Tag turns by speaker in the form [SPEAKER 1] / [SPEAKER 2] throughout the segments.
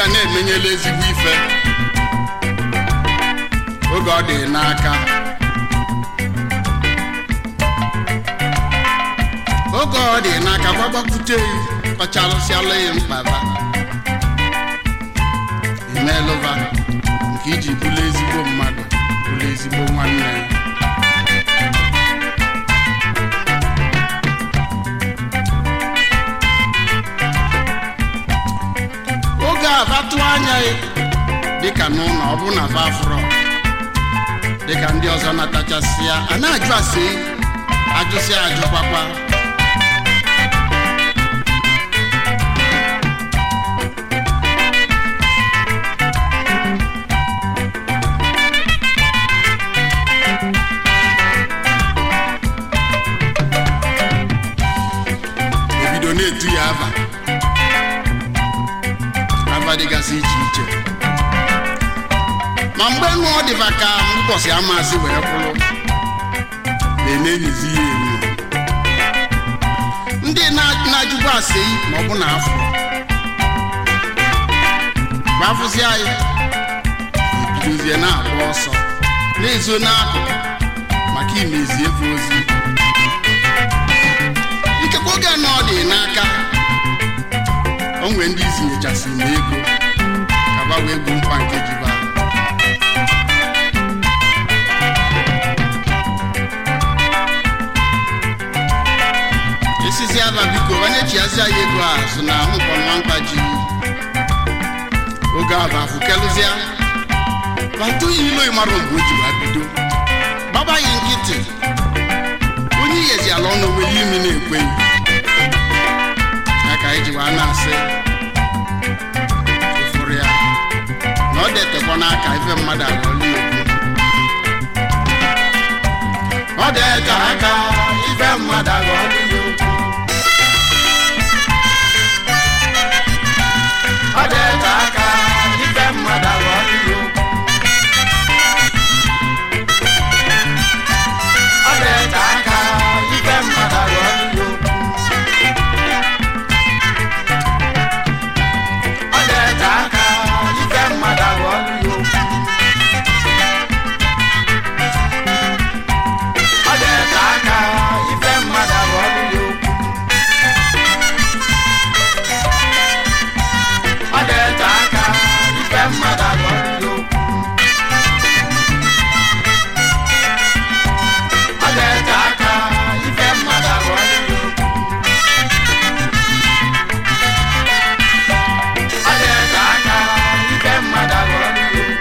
[SPEAKER 1] ga na-emenyela ezigbo ife oge ọ dị n'aka oge ọ dị n'aka gbagbapute kpacharụsịala ya mkpaba emelụva nke iji bụrụ ezigbo mmadụ bụrụ ezigbo nwanne oge a vatụ anya ya dịka n'ụlọ ọ bụ na fafrọ dịka ndị ọzọ natachasịa a na-ajụ ase ajụsị ajụkwakwa ebido na-etu ya ava ava dịgasị iche iche ma mgbe nụ ọ dịba ka ụbọchị amasị wee kwụrụ na-enenyizi ya enyo ndị na- na-ajụkwa ase ma ọ bụ na afọ gbafụzi anyị ebidozie na-agba ọsọ na-ezo n'akụkụ maka imezi efe ozi ikekwe oge na ọ dị n'aka o nwere ndị izinyechasị m ego ka ba wee gbuo mkpa nke jiba esisi aba biko onye chiazi anyị ego a so na ahụkpọnwa mkpa ji oge aba afụkelụzia batụghị ilo ịmarụ mgbe o ji wee bido gbabaghị nkịtị onye iyezi ala ọnụ weli imi na-ekweghị ya ka anyị ji wee na-asị ịfụrụ ya na ọ detekwa n'aka ife mmadụ aghọli okwu ọ dete aka ife mmadụ aghọli ya okwu ọ dete aka ife mmadụ aghọli ya okwu ọ dete aka ife mmadụ aghọli ya okwu ọ dete aka ife mmadụ aghọli ya okwu ọ dete aka ife mmadụ aghọli ya okwu ọ dete aka ife mmadụ aghọli ya okwu ọ dete aka ife mmadụ aghọli ya okwu ọ dete aka ife mmadụ aghọli ya okwu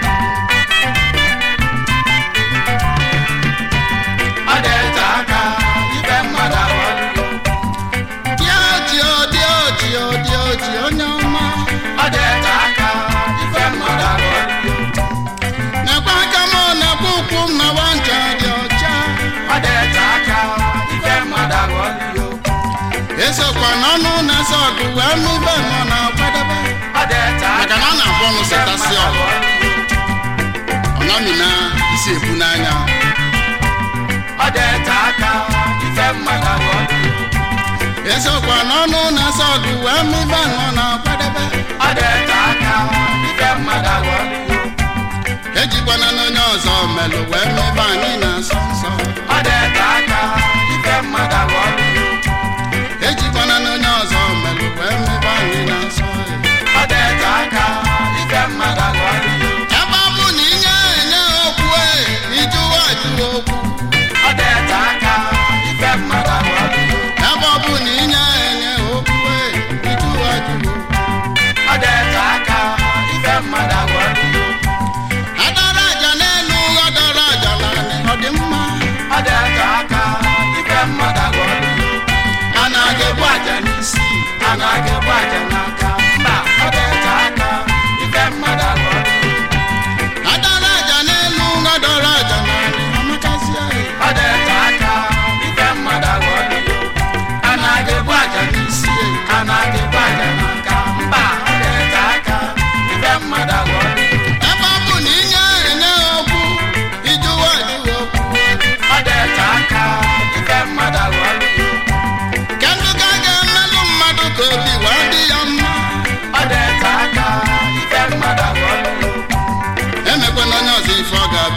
[SPEAKER 1] ọ dete aka ife mmadụ aghọli ya okwu dị oji dị oji dị oji onye ọma ọ dete aka ife mmadụ aghọli ya okwu nekwa aka m nekwa ụkwụ m na ncha dị ọcha ọ dete aka ife mmadụ aghọli ya okwu esokwa n'ọnụ na-ese ọgụ wee nụ ibe nọ na kwadebe
[SPEAKER 2] ọ dete
[SPEAKER 1] maka na a na-abụ ọnụ setasị ọgụ ọ nọmi na isi ebu n'anya
[SPEAKER 2] ọ dete aka ife mmadụ aghọli ya
[SPEAKER 1] esokwa n'ọnụ na-ese ọgụ wee nụ ibe nọ na kwadebe
[SPEAKER 2] ọ dete aka ife mmadụ aghọli ya
[SPEAKER 1] ejikwana n'onye ọzọ melụ wee nụ ibe anyị na-asọ nsọ
[SPEAKER 2] ọ dete aka ife mmadụ aghọli ya
[SPEAKER 1] ejikwana n'onye ọzọ melụ wee nụ ibe anyị na-asọ
[SPEAKER 2] ọ dete aka ife mmadụ aghọli ya
[SPEAKER 1] ebe ọ bụ na inye enye okwu e ijụwa ajụwa okwu
[SPEAKER 2] ọ dete aka ife mmadụ aghọli ya
[SPEAKER 1] ebe ọ bụ na inye enye okwu e ijụwa ajụwa okwu
[SPEAKER 2] ọ dete aka ife mmadụ aghọli ya
[SPEAKER 1] adara aja n'elu adara aja n'ala ọ dị mma
[SPEAKER 2] ọ dete aka ife mmadụ aghọli ya
[SPEAKER 1] a na-aga-egbu aja
[SPEAKER 2] n'isi a na-aga ebu aja n'aka mba ọ dete aka ife mmadụ aghọli ya
[SPEAKER 1] adara aja n'elu adara aja n'ala amakasịa ya
[SPEAKER 2] ọ dete aka ife mmadụ aghọli ya a na-aga ebu aja n'isi a na-aga ebu aja n'aka mba ọ dete aka ife mmadụ aghọli ya
[SPEAKER 1] ebe ọ bụ na inye enye okwu ijụwa ajụwa okwu
[SPEAKER 2] ọ dete aka ife mmadụ aghọli ya
[SPEAKER 1] kedụ ka a ga-emelụ mmadụ ka obi wee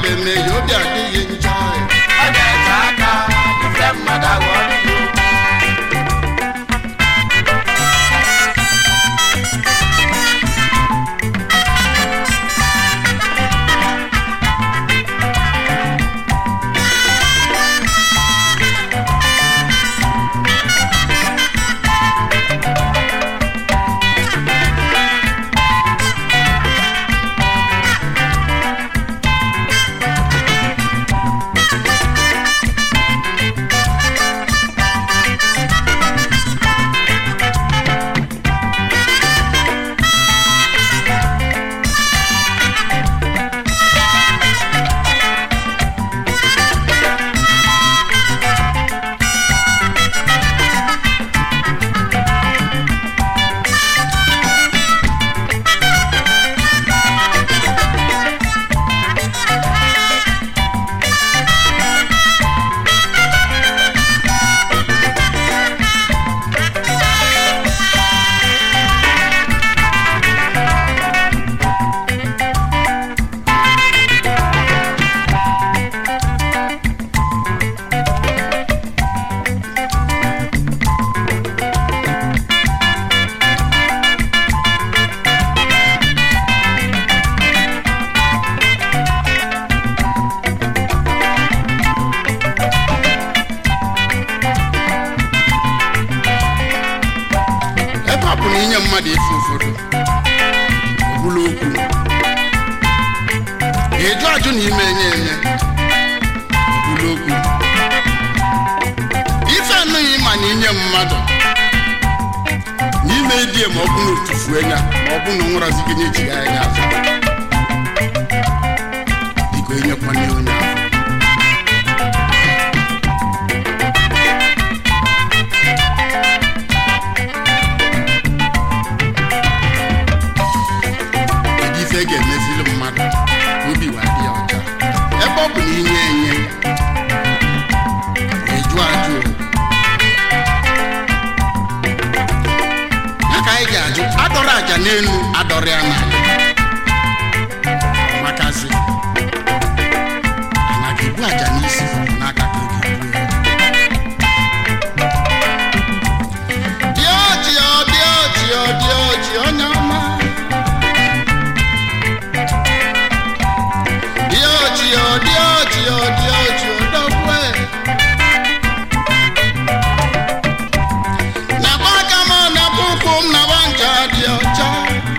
[SPEAKER 1] mmadụ eme ya obi adịghị njọ
[SPEAKER 2] ọ ga-ete aka ife mmadụ aghọọla ya okwu
[SPEAKER 1] ebe ọ bụ na inye mmadụ efe ụfọdụ ọbụla okwu ga-eju ajụ na ime enye enye ọbụla okwu ife anụghị ma na inye mmadụ n'ime die ma ọ bụ na otufue ya ma ọ bụ na nwụrazi gị na-ejighị anya azụ biko enyekwana onye ahụ kedu ife ga-emezili mmadụ ka obi wee dị ya ọcha ebe ọ bụ na inye enye eju ajụ ya ka anyị ga-ajụ adọrọ aja n'elu adọrọ ya n'ala makazi ana ga-ebu aja n'isi n'aka ka ọ ga-ebu ya dị ọchị ọ dị ọchị ọ dị ọchị onye ọma dị ọchị ọ dị ọchị ọ dị ọchị odogwe nakwa aka m nakwa ụkwụ m nakwa ncha dị ọcha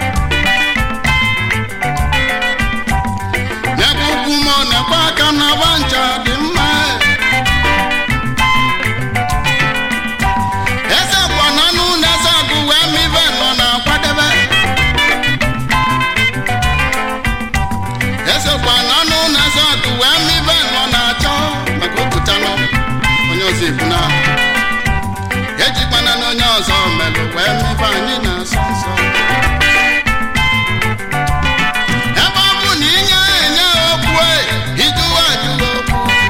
[SPEAKER 1] nakwa ụkwụ m nakwa aka m nakwa ncha dị mma eze kwana n'ụlọ eze agụ wee mive nọ na-akwadebe esekwa n'ọnụ na-eze ọdụ wee mibe nọ na-achọ maka opụtanụ onye ọzọ ebu na ejikwana na onye ọzọ melụ wee mibe anyị na-asọ nsọ ebe ọ bụ na inye enye okwu e, ijuwa ajụwa okwu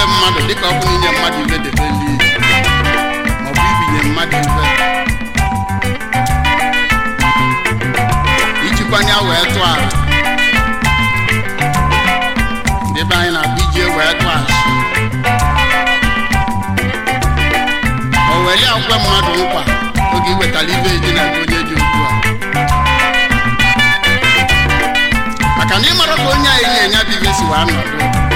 [SPEAKER 1] ibe mmadụ dịka ọ bụ inye mmadụ ibe debe ndị iji maọbụ ibinye mmadụ ibe ijikwanya wee tụọ ala ndị be anyị na-abụ ije wee tụọ asị o weli akwe mmadụ nkwa oge iwetara ibe eji na onye dị ugbu a maka na ịmara ka onye anyị na-enye bụ ibe si wee nọdụ